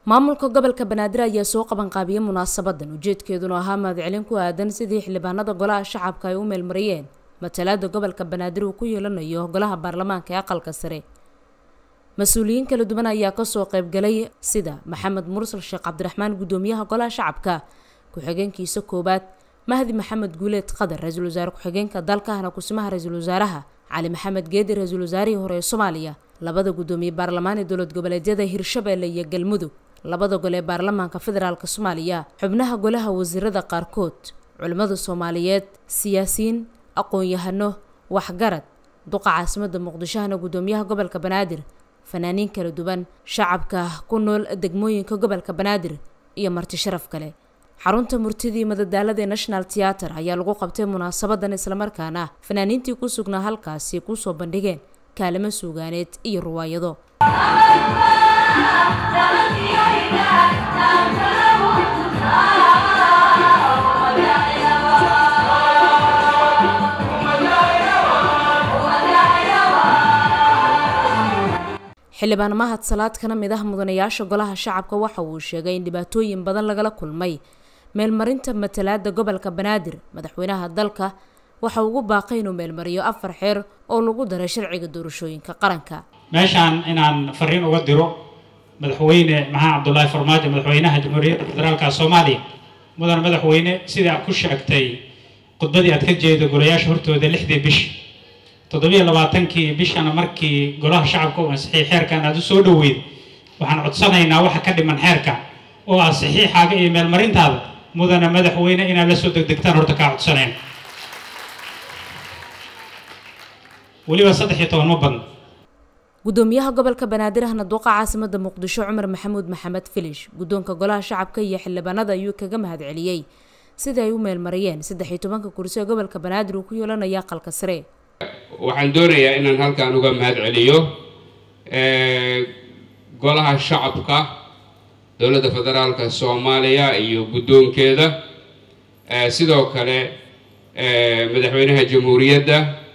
maamulka gobolka banaadir ayaa soo qabanqaabiyey munaasabadan ujeedkeeduna ahaa mahadcelin ku aadan sidii xildhibaanada golaha shacabka ay u meelmariyeen matalaada gobolka banaadir uu ku yeelanayo golaha baarlamaanka ee aqalka sare mas-uuliyiin kala duwan ayaa kasoo qaybgalay sida maxamed mursal sheekh cabdiraxmaan guddoomiyaha golaha shacabka ku-xigeenkiisa koowaad mahdi maxamed guuleed qadar ra-iisul wasaare ku-xigeenka dalkahna kusimaha ra-iisul wasaaraha cali maxamed geedi ra-iisul wasaarihii hore ee soomaaliya labada guddoomiye baarlamaan ee dowlad goboleedyada hirshabeelle iyo galmudug labada gol ee baarlamaanka federaalk soomaaliya xubnaha golaha wasiirada qaarkood culimmada soomaaliyeed siyaasiyiin aqoon-yahano waxgarad duqa caasimada muqdishohana guddoomiyaha gobolka banaadir fanaaniin kala duwan shacabka ku nool degmooyinka gobolka banaadir iyo marti sharaf kale xarunta murtidii madadaalada ee national theater ayaa lagu qabtay munaasabadan islamarkaana fanaaniintii ku sugnaa halkaasi kusoo bandhigeen kaalimo suugaaneed iyo ruwaayado xildhibaan mahad salaad kana mid ah mudanayaasha golaha shacabka waxa uu sheegay in dhibaatooyin badan lagala kulmay meelmarinta matalaada gobolka banaadir madaxweynaha dalka waxa ugu baaqay inuu meelmariyo afar xeer oo lagu daray sharciga doorashooyinka qaranka meeshaan inaan fariin uga diro madaxweyne maxamed cabdulaahi farmaajo madaxweynaha jamhuuriyadda federaalka soomaaliya mudan madaxweyne sidai aad ku sheegtay khudbadii aad ka jeedo golayaasha hortooda lixdii bish toddobiyo labaatankii bishana markii golaha shacabka u ansixiyay xeerkan aad u soo dhoweyd waxaan codsanaynaa waxa ka dhiman xeerka oo ah saxiixaaga iyo meelmarintaada mudana madaxweyne inaad la soo degdegtaan horta kaa codsanayn weliba saddex iyo toban ma badno guddoomiyaha gobolka banaadir ahna duqa caasimada muqdisho cumar maxamuud maxamed filish guddoonka golaha shacabka iyo xildhibaanada ayuu kaga mahadceliyey sida ay u meelmariyeen saddex iyo tobanka kursi ee gobolka banaadir uu ku yeelanaya aqalka sare waxaan doonayaa inaan halkan uga mahad celiyo golaha shacabka dowladda federaalka soomaaliya iyo guddoonkeeda sidoo kale madaxweynaha jamhuuriyadda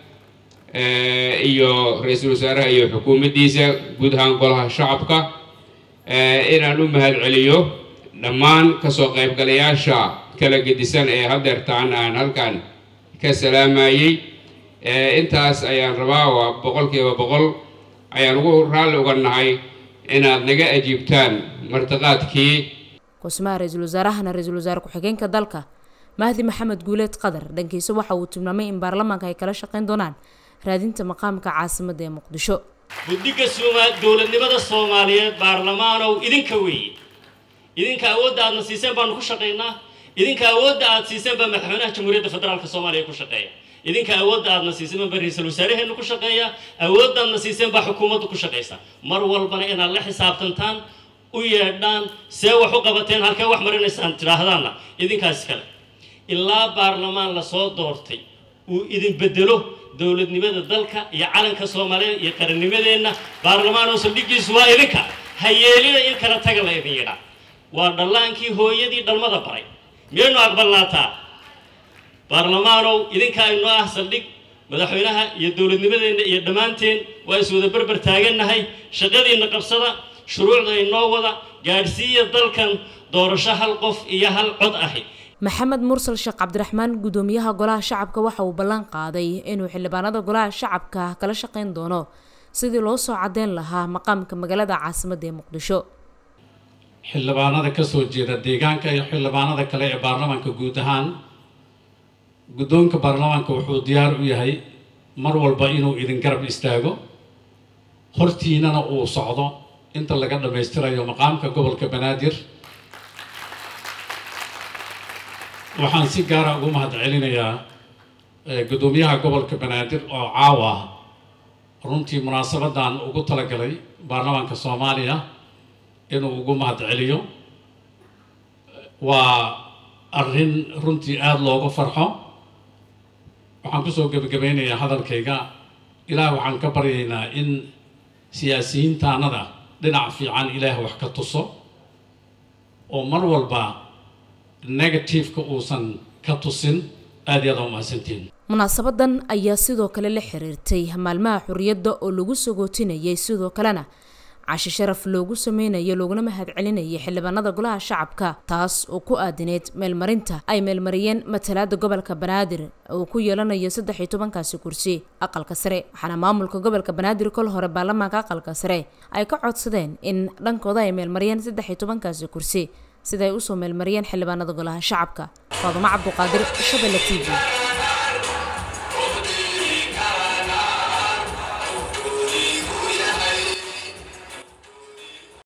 iyo ra-iisul wasaaraha iyo xukuumaddiisa guud ahaan golaha shacabka inaan u mahad celiyo dhammaan kasoo qaybgalayaasha kala gedisan ee hadeertaan aan halkan ka salaamayey intaas ayaan rabaa waa boqolkiiba boqol ayaan ugu raalli uga nahay inaad naga ajiibtaan martiqaadkii kusimaha ra-iisul wasaarahana ra-iisul wasaare ku-xigeenka dalka mahdi maxamed guuleed qadar dhankiisa waxa uu tilmaamay in baarlamaanka ay kala shaqayn doonaan raadinta maqaamka caasimada ee muqdisho guddiga dowladnimada soomaaliyeed baarlamaanow idinka weeye idinka awoodda aadna siiseen baanu ku shaqaynaa idinka awoodda aad siiseen baa madaxweynaha jamhuuriyadda federaalka soomaaliya ku shaqeeya idinka awoodda aadna siiseen baa ra-iisul wasaaraheenu ku shaqeeya awoodda aadna siiseen baa xukuumaddu ku shaqaysa mar walbana inaad la xisaabtantaan u yeedhaan see wax u qabateen halkee wax marinaysaan tidhaahdaanna idinkaas kale ilaa baarlamaan lasoo doortay uu idin bedelo dowladnimada dalka iyo calanka soomaaliyeed iyo qarannimadeenna baarlamaanoo saldhigiisu waa idinka ha yeelina in kala taga la idin yidhaa waa dhallaankii hooyadii dhalmada baray miyaynu aqbalnaataa baarlamaanow idinka aynoo ah saldhig madaxweynaha iyo dowladnimadeenna iyo dhammaanteen waa iswada berber taagannahay shaqadiinna qabsada shuruucda inoo wada gaadhsiiya dalkan doorasho hal qof iyo hal cod ahi maxamed mursal sheekh cabdiraxmaan guddoomiyaha golaha shacabka waxa uu ballan qaaday inuu xildhibaanada golaha shacabka kala shaqayn doono sidii loo soo caddeyn lahaa maqaamka magaalada caasimadda ee muqdisho xildhibaanada kasoo jeeda deegaanka iyo xildhibaanada kale ee baarlamaanka guud ahaan guddoonka baarlamaanka wuxuu diyaar u yahay mar walba inuu idin garab istaago hortiinana uu socdo inta laga dhammaystirayo maqaamka gobolka banaadir waxaan si gaara ugu mahad celinayaa guddoomiyaha gobolka banaadir oo caawa runtii munaasabadan ugu talagalay baarlamaanka soomaaliya inuu ugu mahad celiyo waa arrin runtii aada looga farxo waxaan kusoo gebagabeynayaa hadalkayga ilaah waxaan ka baryaynaa in siyaasiyiintaanada dhinac fiican ilaah wax ka tuso oo mar walba negativeka uusan ka tusin aada iyo aada umahadsantiin munaasabadan ayaa sidoo kale la xiriirtay maalmaha xorriyadda oo lagu sagootinayay sidoo kalena cashi sharaf loogu sameynayo looguna mahad celinayay xildhibaanada golaha shacabka taas oo ku aadineyd meelmarinta ay meelmariyeen matalaada gobolka banaadir uu ku yeelanayo saddex iyo tobankaasi kursi aqalka sare waxaana maamulka gobolka banaadir kol hore baarlamaanka aqalka sare ay ka codsadeen in dhankooda ay meelmariyeen saddex iyo tobankaasi kursi sida ay usoo meelmariyeen xildhibaanada golaha shacabka faadumo cabduqaadir shabelle t v